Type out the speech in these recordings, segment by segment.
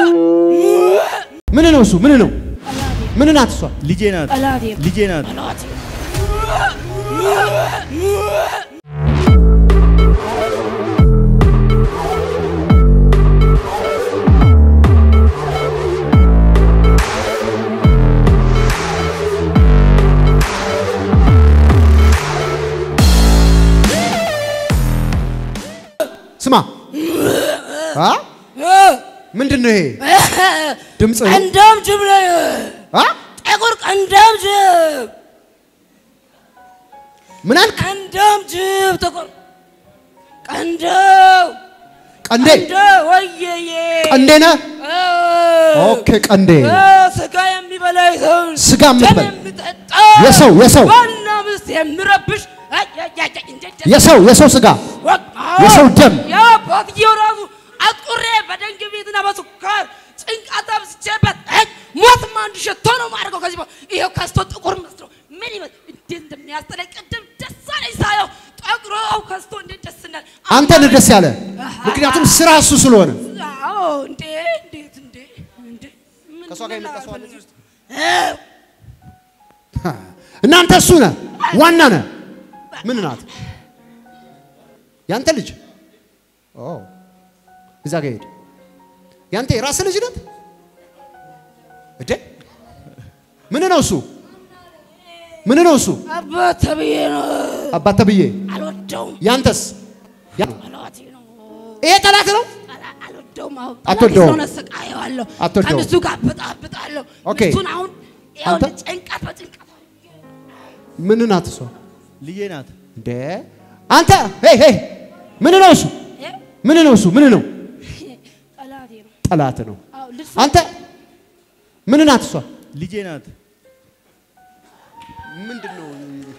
ምን ነው እሱ? ምን ነው? ምን ናት እሷ? ልጄ ናት። ጠላቴ ልጄ ናት። ጠላቴ ስማ አ ምንድን ነው ይሄ ድምፅ? ቀንዳም ጅብ ነኝ። አ ጥቁር ቀንዳም ጅብ ምን አልክ? ቀንዳም ጅብ ጥቁር ቀንዳው ቀንዴ ቀንዳው ወየዬ ቀንዴ ነህ? አዎ። ኦኬ ቀንዴ አዎ፣ ስጋ የሚበላ ሰው ስጋ የምትበላ ደም የሚጠጣ የሰው የሰው ዋና ምስት የሚረብሽ አይ፣ አይ፣ አይ፣ አይ፣ እንደ- እንደ- የሰው የሰው ስጋ ወቅ- አዎ። የሰው ደም የአባትየው ራሱ አጥቁሬ በደንግ ቤትና በስኳር ጭንቃት አብስቼበት አይ፣ ሞትማ እንዲሸቶ ነው ማድረገው። ከዚህ በኋላ ይኸው ከስቶ ጥቁር መስሎ ምን ይመስል እንዴት እንደሚያስጠላኝ ቅድም ደስ አለኝ ሳየው ጠቁሮ ከስቶ እንዴት ደስ እንዳለ አንተ ነህ ደስ ያለ ምክንያቱም ስራ እሱ ስለሆነ አዎ እንዴ እንዴት እንዴ እንዴ ምን ከእሷ ጋር የመጣ ሰው አለ እዚህ ውስጥ? አዎ። እናንተ እሱ ነህ ዋና ነህ ምን ናት ያንተ ልጅ ኦ እዛ ጋር ሄድ ያንተ የራስህ ልጅ ናት እዴ ምን ነው እሱ ምን ነው እሱ አባት ተብዬ ነው አባት ተብዬ አልወደውም ያንተስ ያ- ጠላቴ ነው ይሄ ጠላት ነው ጠላ- አልወደውም አሁን አትወደውም? ስለሆነ ስቃየዋለሁ አትወደውም? ከእሱ ጋር ብጣብጣለሁ ኦኬ። እሱን አሁን ይኸው አንተ? ጭንቀት በጭንቀት ምን ናት እሷ ልጄ ናት። እንዴ አንተ ሄይ ሄይ ምን ነው እሱ እ? ምን ነው እሱ ምን ነው ጠላቴ ነው ጠላት ነው አዎ ልድፈ አንተ ምን ናት እሷ ልጄ ናት። ምንድን ነው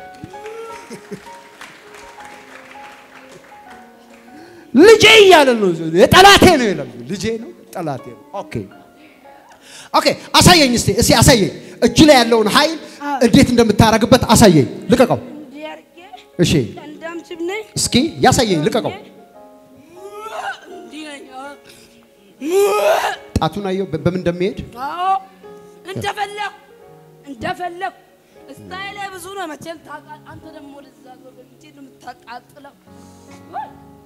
ልጄ እያለ ነው የጠላቴ ነው ይላል ልጄ ነው ጠላቴ ነው ኦኬ ኦኬ አሳየኝ እስቲ እስቲ አሳየኝ እጅ ላይ ያለውን ኃይል እንዴት እንደምታረግበት አሳየኝ ልቀቀው እንዲህ አድርጌ እሺ ቀንዳም ጅብ ነኝ እስኪ ያሳየኝ ልቀቀው እንዲህ ነኝ አዎ። ጣቱን አየው በ- በምን እንደሚሄድ አዎ እንደፈለኩ እንደፈለኩ ስታይል ላይ ብዙ ነው መቼም ታውቃለህ። አንተ ደግሞ ወደዛ ዞር በል እንጂ ነው የምታቃጥለው። ወይ!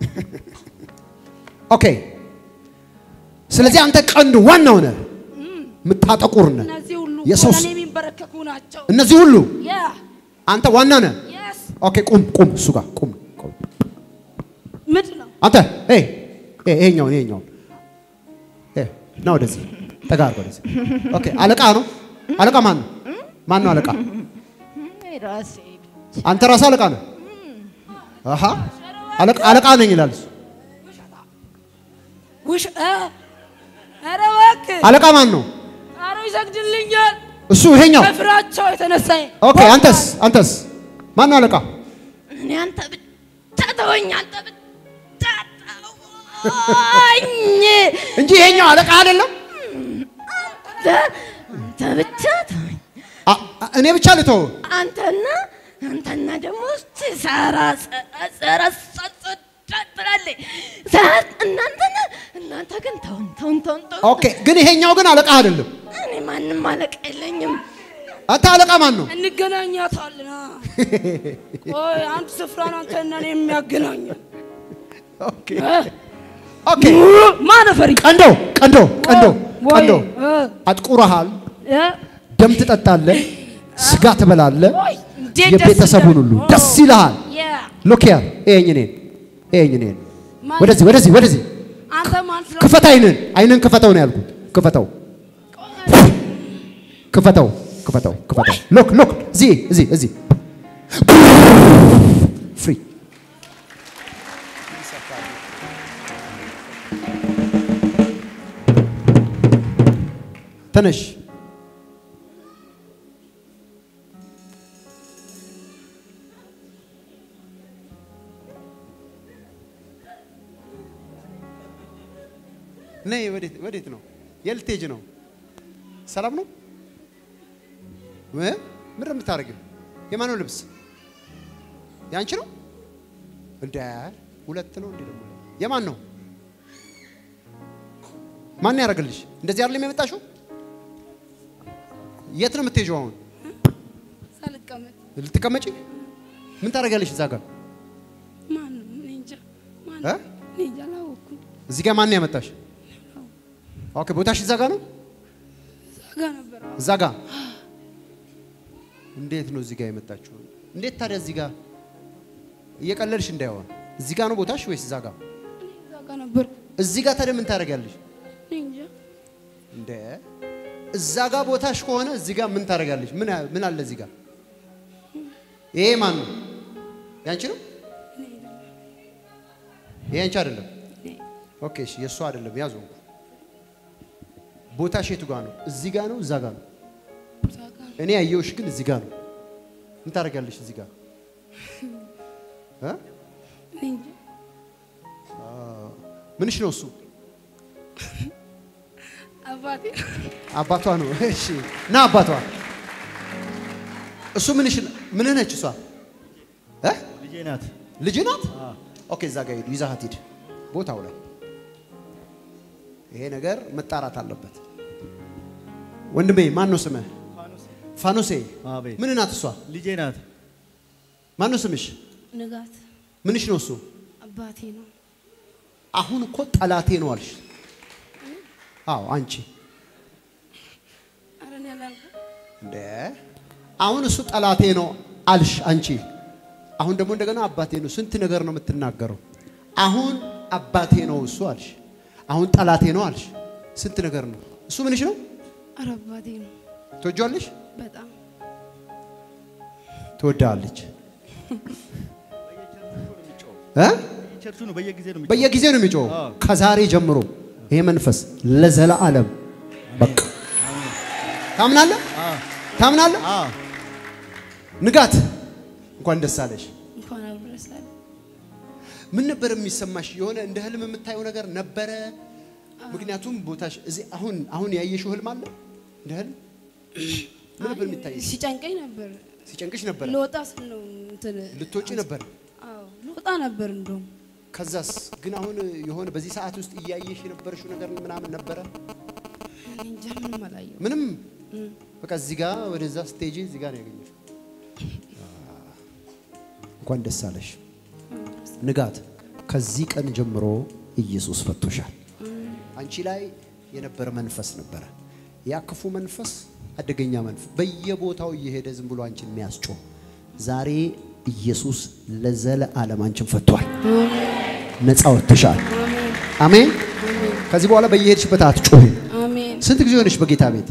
ኦኬ ስለዚህ አንተ ቀንድ ዋናው ነህ የምታጠቁር ነህ እነዚህ ሁሉ የሰው ለእኔ ስ- የሚንበረከኩ ናቸው። እነዚህ ሁሉ ያ አንተ ዋና ነህ የስ ኦኬ ቁም ቁም እሱ ጋር ቁም ቁም ምንድን ነው አንተ ኤ ኤ ይሄኛውን ይሄኛውን ኤ ና ወደዚህ ጠጋ አድርግ ወደዚህ ኦኬ አለቃ ነው አለቃ ማን ነው ማን ነው አለቃ ራሴ አንተ ራስህ አለቃ ነህ አሃ አለቃ አለቃ ነኝ ይላል እሱ ውሽ እ ኧረ እባክህ አለቃ ማን ነው ኧረ ይሰግድልኛል እሱ ይሄኛው ከፍራቸው የተነሳ ኦኬ አንተስ አንተስ ማን ነው አለቃ እኔ አንተ ብቻ ተወኝ፣ አንተ ብቻ ተወኝ፣ እንጂ ይሄኛው አለቃ አይደለም አንተ ብቻ ተወኝ። አ- አ- እኔ ብቻ ልተው አንተና አንተና ደግሞ ሰራ ሰራ ትላለህ። እናንተና እናንተ ግን ተውን ተውን ተውን ተውን። ኦኬ ግን ይሄኛው ግን አለቃ አይደለም እኔ ማንም አለቃ የለኝም። አንተ አለቃ ማን ነው እንገናኛታለን። ቆይ አንድ ስፍራ ነው አንተና እኔ የሚያገናኘን። ኦኬ ኦኬ ማን ፈሪ ቀንዶ ቀንዶ ቀንዶ ወይ፣ ቀንዶ እ፣ አጥቁረሃል እ፣ ደም ትጠጣለህ ስጋ ትበላለህ ወይ፣ እንዴት ደስ የቤተሰቡን ይላል። ሁሉ ደስ ይልሃል ያ፣ ሎክ ያ ይሄኝ እኔን ይሄኝ እኔን ማን- ወደዚህ ወደዚህ ወደዚህ አንተ ማን ስለ ክፈት አይንን አይንን ክፈተው ነው ያልኩት ክፈተው ክፈተው ክፈተው ክፈተው ሎክ ሎክ እዚህ እዚህ እዚህ ፍሪ ተነሽ ነይ ወዴት ወዴት ነው የልቴጅ ነው ሰላም ነው እ ምንድን ነው የምታደርጊው የማነው ልብስ ያንቺ ነው እንደ ሁለት ነው እንዴ ደግሞ የማን ነው ማን ያደርግልሽ? እንደዚህ አይደለም የመጣሽው? የት ነው የምትሄጂው አሁን? ሳልቀመጥ ልትቀመጪ? ምን ታደርጊያለሽ እዛ ጋር? ማንም እኔ እንጃ እ? ማንም እኔ እንጃ አላወኩም። እዚህ ጋር ማን ያመጣሽ? ኦኬ ቦታሽ እዛ ጋር ነው? እዛ ጋ ነበር አዎ። እዛ ጋር እንዴት ነው እዚህ ጋር የመጣችው? እንዴት ታዲያ እዚህ ጋር እየቀለልሽ እንዳይሆን እዚህ ጋር ነው ቦታሽ ወይስ እዛ ጋር? እኔ እዛ ጋ ነበር እዚህ ጋር ታዲያ ምን ታደርጊያለሽ? እኔ እንጃ እንደ እዛ ጋር ቦታሽ ከሆነ እዚህ ጋር ምን ታደርጋለች? ምን ምን አለ እዚህ ጋር? ይሄ ማን ነው? ያንቺ ነው? እኔ አይደለም ይሄ ያንቺ አይደለም። እኔ ኦኬ እሺ፣ የእሱ አይደለም። ያዙ። ቦታሽ የቱ ጋር ነው? እዚህ ጋር ነው? እዛ ጋር ነው? እዛ ጋ ነው። እኔ ያየሁሽ ግን እዚህ ጋር ነው። ምን ታደርጋለሽ እዚህ ጋር? እ? እኔ እንጃ ምንሽ ነው እሱ? አባቴ አባቷ ነው። እሺ፣ ና አባቷ። እሱ ምንሽ ምን ነች እሷ? እ? ልጄ ናት። ልጅ ናት። ኦኬ እዛ ጋር ሂዱ፣ ይዛሃት ሂድ ቦታው ላይ። ይሄ ነገር መጣራት አለበት። ወንድሜ ማን ነው ስምህ? ፋኖሴ። አቤት። ምን ናት እሷ? ልጄ ናት። ማን ነው ስምሽ? ንጋት ምንሽ ነው እሱ? አባቴ ነው። አሁን እኮ ጠላቴ ነው አልሽ። አዎ አንቺ ኧረ እኔ አላልኩም። እንደ አሁን እሱ ጠላቴ ነው አልሽ አንቺ። አሁን ደግሞ እንደገና አባቴ ነው። ስንት ነገር ነው የምትናገረው። አሁን አባቴ ነው እሱ አልሽ። አሁን ጠላቴ ነው አልሽ። ስንት ነገር ነው እሱ። ምንሽ ነው? ኧረ አባቴ ነው ትወጂዋለሽ? በጣም ትወዳለች እ ቸርቹ ነው በየጊዜ ነው የሚጮኸው። በየጊዜው ነው የሚጮኸው። አዎ። ከዛሬ ጀምሮ ይሄ መንፈስ ለዘላለም በቃ ታምናለህ? አዎ፣ ታምናለህ? አዎ። ንጋት እንኳን ደስ አለሽ። እንኳን አብረሳል ምን ነበር የሚሰማሽ? የሆነ እንደ ህልም የምታየው ነገር ነበረ? ምክንያቱም ቦታሽ እዚህ አሁን አሁን ያየሽው ህልም አለ እንደ ህልም ምን ነበር የሚታየሽ? ሲጨንቀኝ ነበር። ሲጨንቅሽ ነበረ? ልወጣ ስል ነው እንትን ልትወጪ ነበር? አዎ ልወጣ ነበር እንደውም ከዛስ ግን አሁን የሆነ በዚህ ሰዓት ውስጥ እያየሽ የነበረሽው ነገር ምናምን ነበረ? እኔ እንጃ ምንም አላየሁም። ምንም በቃ እዚህ ጋር ወደዛ ስቴጅ እዚህ ጋር ነው ያገኘሽው። እንኳን ደስ አለሽ ንጋት። ከዚህ ቀን ጀምሮ ኢየሱስ ፈቶሻል። አንቺ ላይ የነበረ መንፈስ ነበረ። ያ ክፉ መንፈስ፣ አደገኛ መንፈስ በየቦታው እየሄደ ዝም ብሎ አንቺን የሚያስጮህ ዛሬ ኢየሱስ ለዘለዓለም አንቺን ፈቷል። ነፃ ወጥተሻል። አሜን። ከዚህ በኋላ በየሄድሽበት አትጮህም። አሜን። ስንት ጊዜ ሆነሽ በጌታ ቤት?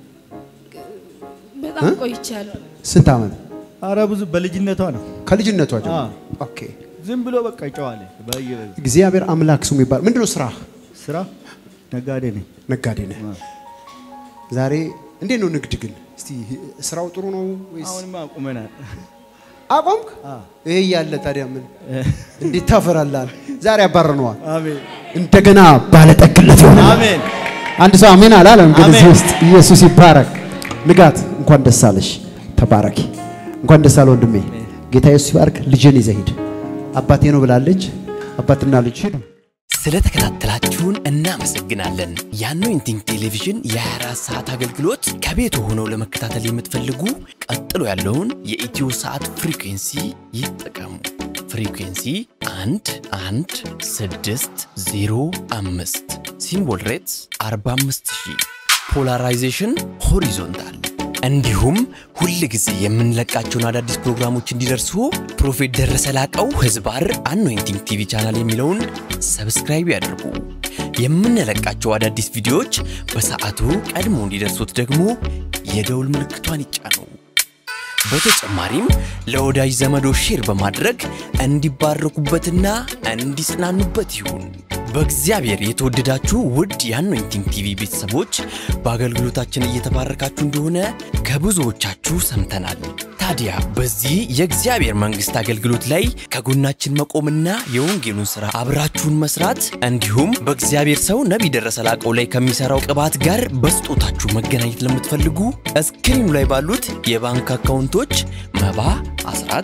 በጣም ቆይቻለሁ። ስንት ዓመት? አረ ብዙ በልጅነቷ ነው። ከልጅነቷ ጀምሮ። አዎ። ኦኬ። ዝም ብሎ በቃ ይጨዋል። በየ እግዚአብሔር አምላክ ስሙ ይባል። ምንድነው ስራ? ስራ ነጋዴ ነኝ። ነጋዴ ነህ። አዎ። ዛሬ እንዴት ነው ንግድ ግን? እስቲ ስራው ጥሩ ነው ወይስ አሁንማ አቁመናል። አቆምክ? አዎ። ይሄ እያለ ታዲያ ምን እንዴት ታፈራላል? ዛሬ ያባረነዋል። አሜን እንደገና ባለጠግነት ይሆናል። አሜን። አንድ ሰው አሜን አላለም? ግን እዚህ አሜን። ውስጥ ኢየሱስ ይባረክ። ንጋት እንኳን ደስ አለሽ። ተባረኪ። እንኳን ደስ አለ ወንድሜ። ጌታ ኢየሱስ ይባርክ። ልጅን ይዘህ ሂድ። አባቴ ነው ብላለች። አባትና ልጅ ሂዱ። ስለተከታተላችሁን እናመሰግናለን። የአኖይንቲንግ ቴሌቪዥን የ24 ሰዓት አገልግሎት ከቤት ሆነው ለመከታተል የምትፈልጉ ቀጥሎ ያለውን የኢትዮ ሰዓት ፍሪኩንሲ ይጠቀሙ። ፍሪኩንሲ 1 1 6 0 5 ሲምቦል ሬትስ 45000 ፖላራይዜሽን ሆሪዞንታል እንዲሁም ሁል ጊዜ የምንለቃቸውን አዳዲስ ፕሮግራሞች እንዲደርሱ ፕሮፌት ደረሰ ላቀው ህዝባር አኖይንቲንግ ቲቪ ቻናል የሚለውን ሰብስክራይብ ያድርጉ። የምንለቃቸው አዳዲስ ቪዲዮዎች በሰዓቱ ቀድሞ እንዲደርሱት ደግሞ የደውል ምልክቷን ይጫኑ። በተጨማሪም ለወዳጅ ዘመዶ ሼር በማድረግ እንዲባረኩበትና እንዲጽናኑበት ይሁን። በእግዚአብሔር የተወደዳችሁ ውድ የአኖይንቲንግ ቲቪ ቤተሰቦች በአገልግሎታችን እየተባረካችሁ እንደሆነ ከብዙዎቻችሁ ሰምተናል። ታዲያ በዚህ የእግዚአብሔር መንግሥት አገልግሎት ላይ ከጎናችን መቆምና የወንጌሉን ሥራ አብራችሁን መስራት እንዲሁም በእግዚአብሔር ሰው ነቢይ ደረሰ ላቀው ላይ ከሚሠራው ቅባት ጋር በስጦታችሁ መገናኘት ለምትፈልጉ እስክሪኑ ላይ ባሉት የባንክ አካውንቶች መባ፣ አስራት፣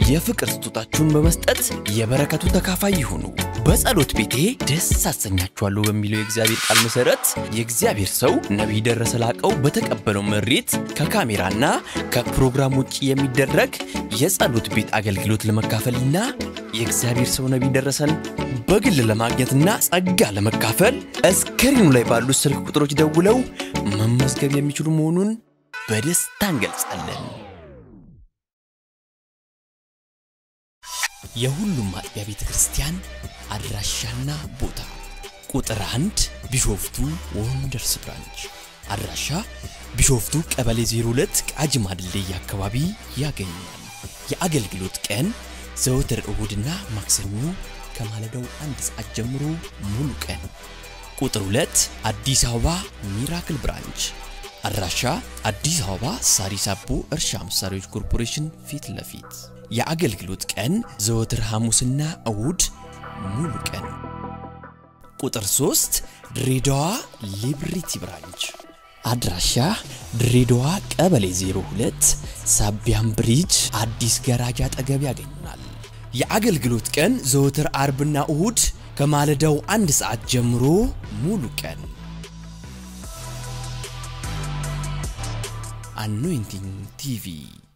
የፍቅር ስጦታችሁን በመስጠት የበረከቱ ተካፋይ ይሁኑ። በጸሎት ቤቴ ደስ አሰኛችኋለሁ በሚለው የእግዚአብሔር ቃል መሰረት የእግዚአብሔር ሰው ነቢይ ደረሰ ላቀው በተቀበለው መሬት ከካሜራና ከፕሮግራም ውጭ የሚደረግ የጸሎት ቤት አገልግሎት ለመካፈልና የእግዚአብሔር ሰው ነቢይ ደረሰን በግል ለማግኘትና ጸጋ ለመካፈል እስክሪኑ ላይ ባሉት ስልክ ቁጥሮች ደውለው መመዝገብ የሚችሉ መሆኑን በደስታ እንገልጻለን። የሁሉም አጥቢያ ቤተ ክርስቲያን አድራሻና ቦታ ቁጥር አንድ ቢሾፍቱ ወንደርስ ብራንች አድራሻ ቢሾፍቱ ቀበሌ 02 ቃጂማ ድልድይ አካባቢ ያገኛል። የአገልግሎት ቀን ዘወትር እሁድና ማክሰኞ ከማለዳው አንድ ሰዓት ጀምሮ ሙሉ ቀን። ቁጥር 2 አዲስ አበባ ሚራክል ብራንች አድራሻ አዲስ አበባ ሳሪስ አቦ እርሻ መሳሪያዎች ኮርፖሬሽን ፊት ለፊት የአገልግሎት ቀን ዘወትር ሐሙስና እሁድ ሙሉ ቀን። ቁጥር 3 ድሬዳዋ ሊብሪቲ ብራንች አድራሻ ድሬዳዋ ቀበሌ 02 ሳቢያም ብሪጅ አዲስ ገራጃ አጠገብ ያገኙናል። የአገልግሎት ቀን ዘወትር አርብና እሁድ ከማለዳው አንድ ሰዓት ጀምሮ ሙሉ ቀን። አኖይንቲንግ ቲቪ